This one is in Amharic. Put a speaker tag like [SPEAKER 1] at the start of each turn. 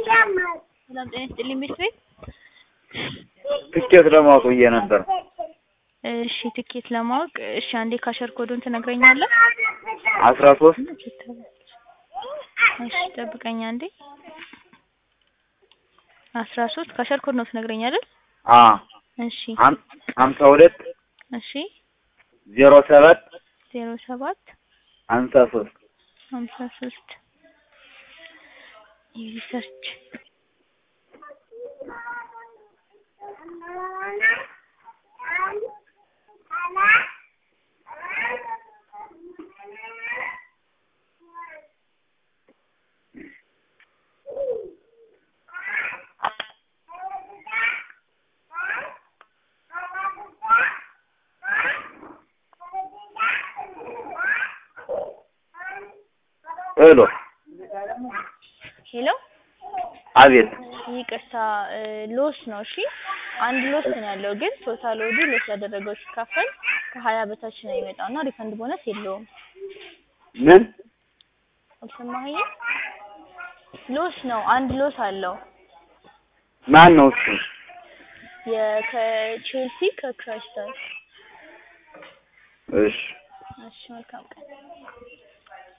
[SPEAKER 1] ሰላም ጤና ይስጥልኝ ቤት ቤት
[SPEAKER 2] ትኬት ለማወቅ ብዬ ነበር።
[SPEAKER 1] እሺ ትኬት ለማወቅ እሺ አንዴ ካሸር ኮዱን ትነግረኛለህ?
[SPEAKER 2] አስራ ሶስት
[SPEAKER 1] እሺ ጠብቀኝ አንዴ አስራ ሶስት ካሸር ኮድ ነው ትነግረኝ አይደል?
[SPEAKER 2] አ
[SPEAKER 1] እሺ
[SPEAKER 2] ሀም- ሀምሳ ሁለት
[SPEAKER 1] እሺ
[SPEAKER 2] ዜሮ ሰባት
[SPEAKER 1] ዜሮ ሰባት
[SPEAKER 2] ሀምሳ ሶስት
[SPEAKER 1] ሀምሳ ሶስት የሪሰርች
[SPEAKER 2] ሄሎ
[SPEAKER 1] ሄሎ
[SPEAKER 2] አቤት
[SPEAKER 1] ይቅርታ እ ሎስ ነው እሺ አንድ ሎስ ነው ያለው ግን ቶታል ወዱ ሎስ ያደረገው ሲካፈል ከሀያ በታች ነው የሚመጣው እና ሪፈንድ ቦነስ የለውም
[SPEAKER 2] ምን
[SPEAKER 1] አልሰማኸኝም ሎስ ነው አንድ ሎስ አለው
[SPEAKER 2] ማን ነው እሱ?
[SPEAKER 1] የከቼልሲ ከክራይስተር
[SPEAKER 2] እሺ
[SPEAKER 1] እሺ መልካም ቀን